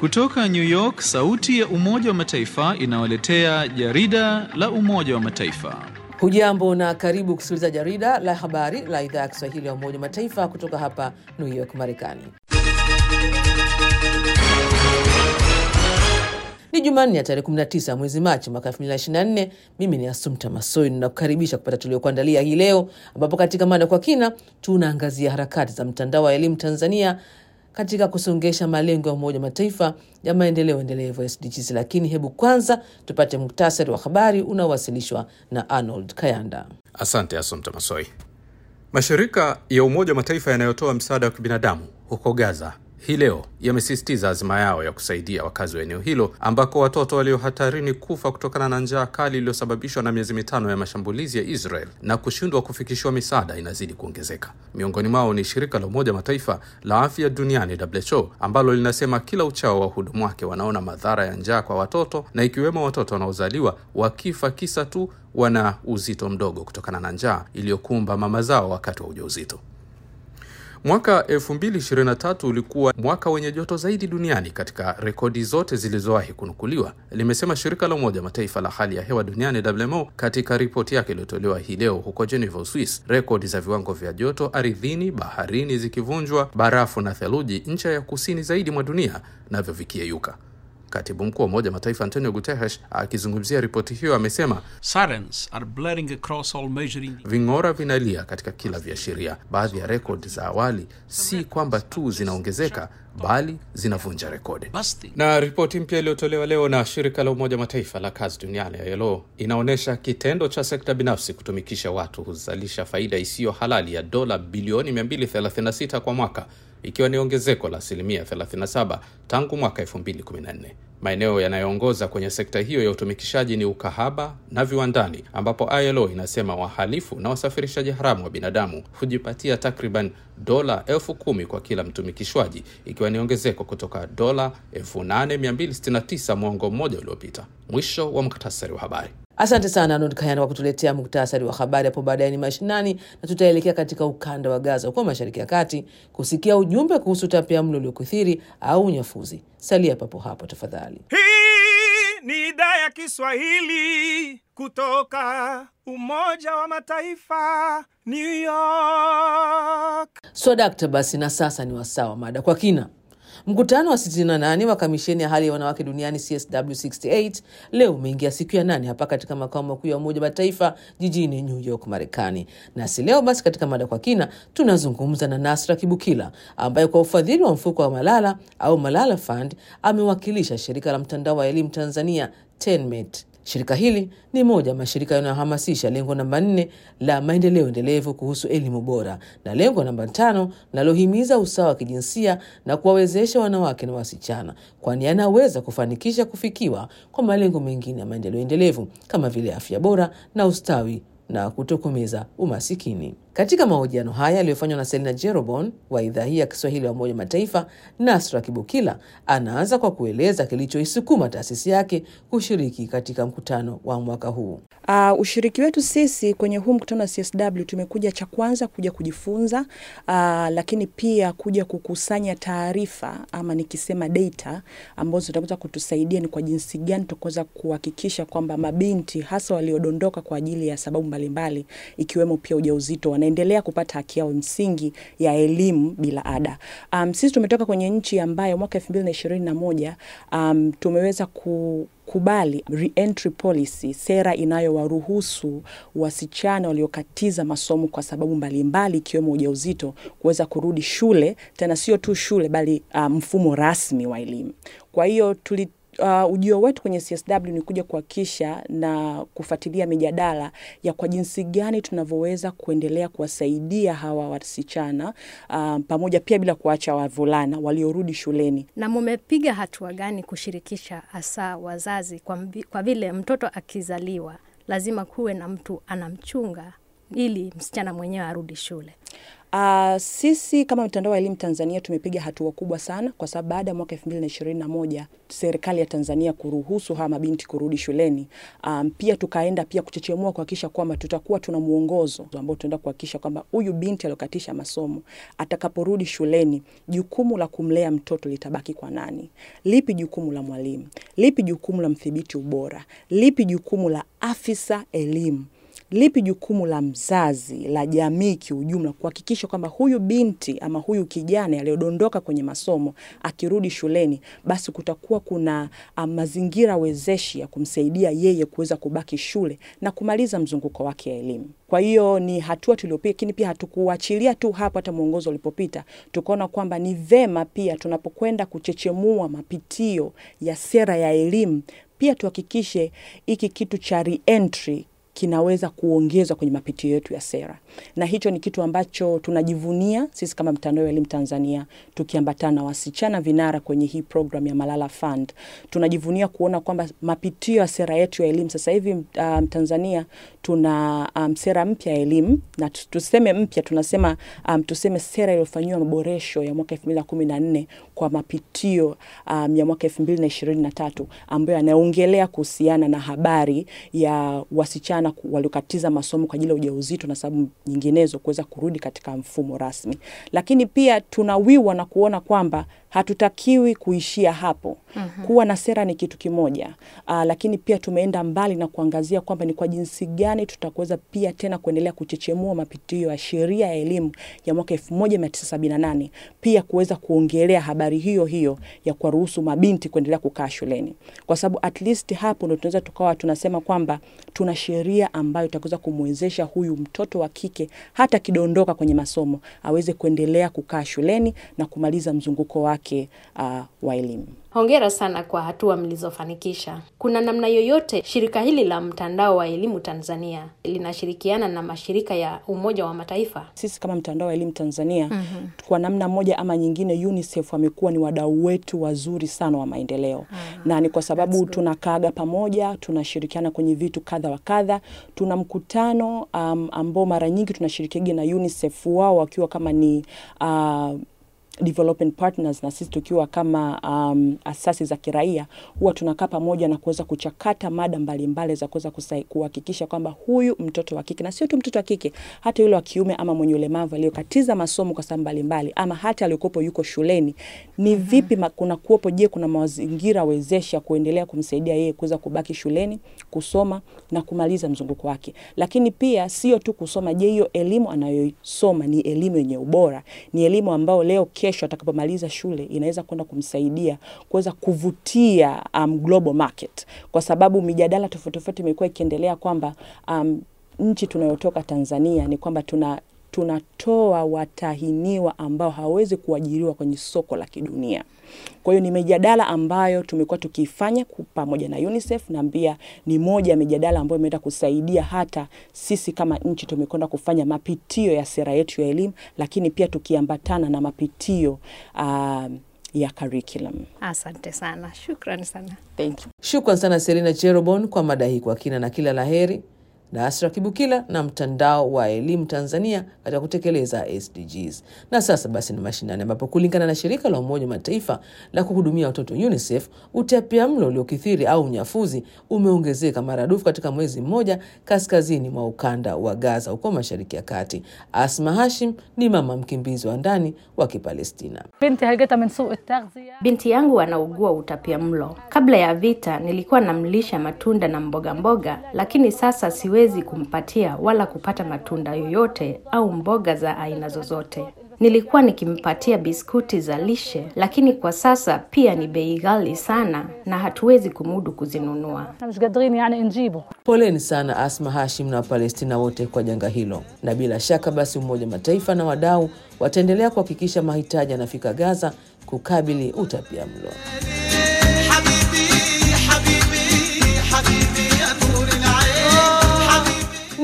Kutoka New York, sauti ya Umoja wa Mataifa inawaletea jarida la Umoja wa Mataifa. Hujambo na karibu kusikiliza jarida la habari la idhaa ya Kiswahili ya Umoja wa Mataifa kutoka hapa New York, Marekani. Ni Jumanne ya tarehe 19 mwezi Machi mwaka 2024. Mimi ni Asumta Masoi ninakukaribisha kupata tuliokuandalia hii leo, ambapo katika mada kwa kina tunaangazia harakati za mtandao wa elimu Tanzania katika kusongesha malengo ya Umoja wa Mataifa ya maendeleo endelevu SDGs. Lakini hebu kwanza tupate muktasari wa habari unaowasilishwa na Arnold Kayanda. Asante Asumta Masoi. Mashirika ya Umoja wa Mataifa yanayotoa msaada wa kibinadamu huko Gaza hii leo yamesisitiza azima yao ya kusaidia wakazi wa eneo hilo ambako watoto walio hatarini kufa kutokana na njaa kali iliyosababishwa na miezi mitano ya mashambulizi ya Israel na kushindwa kufikishiwa misaada inazidi kuongezeka. Miongoni mwao ni shirika la Umoja Mataifa la afya duniani WHO, ambalo linasema kila uchao wahudumu wake wanaona madhara ya njaa kwa watoto na ikiwemo watoto wanaozaliwa wakifa kisa tu wana uzito mdogo kutokana na njaa iliyokumba mama zao wakati wa ujauzito. Mwaka 2023 ulikuwa mwaka wenye joto zaidi duniani katika rekodi zote zilizowahi kunukuliwa, limesema shirika la Umoja Mataifa la hali ya hewa duniani WMO katika ripoti yake iliyotolewa hii leo huko Geneva, Uswis. Rekodi za viwango vya joto ardhini, baharini zikivunjwa, barafu na theluji ncha ya kusini zaidi mwa dunia navyo vikiyeyuka. Katibu mkuu wa Umoja Mataifa Antonio Guterres akizungumzia ripoti hiyo amesema Sirens are blaring across all measuring ving'ora vinalia katika kila viashiria. Baadhi ya rekodi za awali si kwamba tu zinaongezeka bali zinavunja rekodi. busting. Na ripoti mpya iliyotolewa leo na shirika la Umoja Mataifa la kazi duniani ILO inaonyesha kitendo cha sekta binafsi kutumikisha watu huzalisha faida isiyo halali ya dola bilioni 236 kwa mwaka ikiwa ni ongezeko la asilimia 37 tangu mwaka 2014. Maeneo yanayoongoza kwenye sekta hiyo ya utumikishaji ni ukahaba na viwandani, ambapo ILO inasema wahalifu na wasafirishaji haramu wa binadamu hujipatia takriban dola elfu kumi kwa kila mtumikishwaji, ikiwa ni ongezeko kutoka dola 8269 mwongo mmoja uliopita. Mwisho wa muktasari wa habari. Asante sana Arnold Kayanda kwa kutuletea muktasari wa habari. Hapo baadaye ni mashinani na tutaelekea katika ukanda wa Gaza huko Mashariki ya Kati kusikia ujumbe kuhusu utapiamlo uliokithiri au unyafuzi. Salia papo hapo tafadhali. Hii ni idhaa ya Kiswahili kutoka Umoja wa Mataifa, New York. Swadakta basi, na sasa ni wasaa wa mada kwa kina. Mkutano wa 68 wa kamisheni ya hali ya wanawake duniani CSW68 leo umeingia siku ya nane hapa katika makao makuu ya Umoja wa Mataifa jijini New York, Marekani. Nasi leo basi katika mada kwa kina tunazungumza na Nasra Kibukila ambaye kwa ufadhili wa mfuko wa Malala au Malala Fund amewakilisha shirika la mtandao wa elimu Tanzania TENMET. Shirika hili ni moja ya mashirika yanayohamasisha lengo namba nne la maendeleo endelevu kuhusu elimu bora na lengo namba tano linalohimiza usawa wa kijinsia na kuwawezesha wanawake na wasichana, kwani yanaweza kufanikisha kufikiwa kwa malengo mengine ya maendeleo endelevu kama vile afya bora na ustawi na kutokomeza umasikini. Katika mahojiano haya yaliyofanywa na Selina Jerobon wa idhaa hii ya Kiswahili ya Umoja wa Mataifa, Nasra Kibukila anaanza kwa kueleza kilichoisukuma taasisi yake kushiriki katika mkutano wa mwaka huu. Uh, ushiriki wetu sisi kwenye huu mkutano wa CSW tumekuja cha kwanza kuja kujifunza, uh, lakini pia kuja kukusanya taarifa ama nikisema data ambazo zitaweza kutusaidia ni kwa jinsi gani tutaweza kuhakikisha kwamba mabinti hasa waliodondoka kwa ajili ya sababu mbalimbali ikiwemo pia ujauzito wanaendelea kupata haki yao msingi ya elimu bila ada. Um, sisi tumetoka kwenye nchi ambayo mwaka 2021 um, tumeweza ku kubali re-entry policy, sera inayowaruhusu wasichana waliokatiza masomo kwa sababu mbalimbali ikiwemo ujauzito kuweza kurudi shule, tena sio tu shule bali uh, mfumo rasmi wa elimu. Kwa hiyo tuli Uh, ujio wetu kwenye CSW ni kuja kuhakikisha na kufuatilia mijadala ya kwa jinsi gani tunavyoweza kuendelea kuwasaidia hawa wasichana uh, pamoja pia bila kuacha wavulana waliorudi shuleni. Na mumepiga hatua gani kushirikisha hasa wazazi kwa, mbi, kwa vile mtoto akizaliwa lazima kuwe na mtu anamchunga ili msichana mwenyewe arudi shule? Uh, sisi kama mtandao wa elimu Tanzania tumepiga hatua kubwa sana kwa sababu baada ya mwaka 2021 serikali ya Tanzania kuruhusu hawa mabinti kurudi shuleni, um, pia tukaenda pia kuchechemua kuhakikisha kwamba tutakuwa tuna mwongozo ambao tunaenda kuhakikisha kwamba huyu binti aliyokatisha masomo atakaporudi shuleni, jukumu la kumlea mtoto litabaki kwa nani? Lipi jukumu la mwalimu? Lipi jukumu la mdhibiti ubora? Lipi jukumu la afisa elimu? lipi jukumu la mzazi la jamii kiujumla kuhakikisha kwamba huyu binti ama huyu kijana aliyodondoka kwenye masomo akirudi shuleni, basi kutakuwa kuna um, mazingira wezeshi ya kumsaidia yeye kuweza kubaki shule na kumaliza mzunguko wake wa elimu. Kwa hiyo ni hatua tuliopiga, lakini pia hatukuachilia tu hapo. Hata mwongozo ulipopita, tukaona kwamba ni vema pia tunapokwenda kuchechemua mapitio ya sera ya elimu, pia tuhakikishe hiki kitu cha reentry kinaweza kuongezwa kwenye mapitio yetu ya sera, na hicho ni kitu ambacho tunajivunia sisi kama mtandao wa elimu Tanzania, tukiambatana na wasichana vinara kwenye hii program ya Malala Fund. Tunajivunia kuona kwamba mapitio ya sera yetu ya elimu sasa hivi um, Tanzania tuna um, sera mpya ya elimu na tuseme mpya, tunasema um, tuseme sera iliyofanyiwa maboresho ya mwaka 2014 kwa mapitio um, ya mwaka 2023 ambayo yanaongelea kuhusiana na habari ya wasichana waliokatiza masomo kwa ajili ya ujauzito na sababu nyinginezo kuweza kurudi katika mfumo rasmi. Lakini pia tunawiwa na kuona kwamba hatutakiwi kuishia hapo. Mm-hmm. Kuwa na sera ni kitu kimoja. Aa, lakini pia tumeenda mbali na kuangazia kwamba ni kwa jinsi gani tutakuweza pia tena kuendelea kuchechemua mapitio ya sheria ya elimu ya mwaka 1978 pia kuweza kuongelea habari hiyo hiyo ya kuwaruhusu mabinti kuendelea kukaa shuleni, kwa sababu at least hapo ndo tunaweza tukawa tunasema kwamba tuna sheria ambayo itaweza kumwezesha huyu mtoto wa kike hata kidondoka kwenye masomo aweze kuendelea kukaa shuleni na kumaliza mzunguko wake uh, wa elimu. Hongera sana kwa hatua mlizofanikisha. Kuna namna yoyote shirika hili la mtandao wa elimu Tanzania linashirikiana na mashirika ya Umoja wa Mataifa? Sisi kama mtandao wa elimu Tanzania mm-hmm. kwa namna moja ama nyingine, UNICEF wamekuwa ni wadau wetu wazuri sana wa maendeleo ah, na ni kwa sababu tunakaaga pamoja, tunashirikiana kwenye vitu kadha wa kadha. Tuna mkutano um, ambao mara nyingi tunashirikiana na UNICEF, wao wakiwa kama ni uh, development partners na sisi tukiwa kama um, asasi za kiraia huwa tunakaa pamoja na kuweza kuchakata mada mbalimbali za kuweza kuhakikisha kwamba huyu mtoto wa kike na sio tu mtoto wa kike, hata yule wa kiume ama mwenye ulemavu aliyokatiza masomo kwa sababu mbalimbali, ama hata aliyokuwepo yuko shuleni, ni mm -hmm. vipi kuna kuwepo, je, kuna mazingira wezesha kuendelea kumsaidia yeye kuweza kubaki shuleni kusoma na kumaliza mzunguko wake. Lakini pia sio tu kusoma, je, hiyo elimu anayosoma ni elimu yenye ubora, ni elimu ambayo leo kesho atakapomaliza shule inaweza kwenda kumsaidia kuweza kuvutia um, global market, kwa sababu mijadala tofauti tofauti imekuwa ikiendelea kwamba um, nchi tunayotoka Tanzania ni kwamba tuna tunatoa watahiniwa ambao hawawezi kuajiriwa kwenye soko la kidunia. Kwa hiyo ni mijadala ambayo tumekuwa tukiifanya pamoja na UNICEF na pia ni moja ya mijadala ambayo imeenda kusaidia hata sisi kama nchi tumekwenda kufanya mapitio ya sera yetu ya elimu, lakini pia tukiambatana na mapitio uh, ya curriculum. Asante sana, shukrani sana. Thank you. Shukran sana Selina Cherobon kwa mada hii kwa kina na kila laheri na Asra Kibukila na mtandao wa elimu Tanzania katika kutekeleza SDGs. Na sasa basi ni mashinani, ambapo kulingana na shirika la Umoja wa Mataifa la kuhudumia watoto UNICEF, utapiamlo uliokithiri au unyafuzi umeongezeka maradufu katika mwezi mmoja kaskazini mwa ukanda wa Gaza huko Mashariki ya Kati. Asma Hashim ni mama mkimbizi wa ndani wa Kipalestina. Binti yangu anaugua utapia mlo. Kabla ya vita nilikuwa namlisha matunda na mboga mboga, lakini sasa siwezi kumpatia wala kupata matunda yoyote au mboga za aina zozote. Nilikuwa nikimpatia biskuti za lishe, lakini kwa sasa pia ni bei ghali sana na hatuwezi kumudu kuzinunua. Poleni sana Asma Hashim na Wapalestina wote kwa janga hilo, na bila shaka basi Umoja wa Mataifa na wadau wataendelea kuhakikisha mahitaji yanafika Gaza kukabili utapia mlo.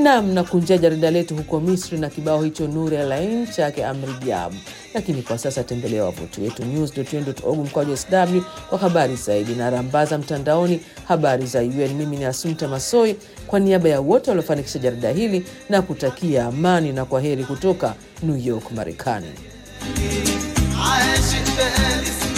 Nam na kunjia jarida letu huko Misri na kibao hicho Nur El Ain chake Amri Diabu. Lakini kwa sasa tembelea wavuti wetu news.un.org mkwaju sw kwa habari zaidi na rambaza mtandaoni habari za UN. Mimi ni Asumta Masoi kwa niaba ya wote waliofanikisha jarida hili na kutakia amani na kwa heri kutoka New York, Marekani. عاشق بالي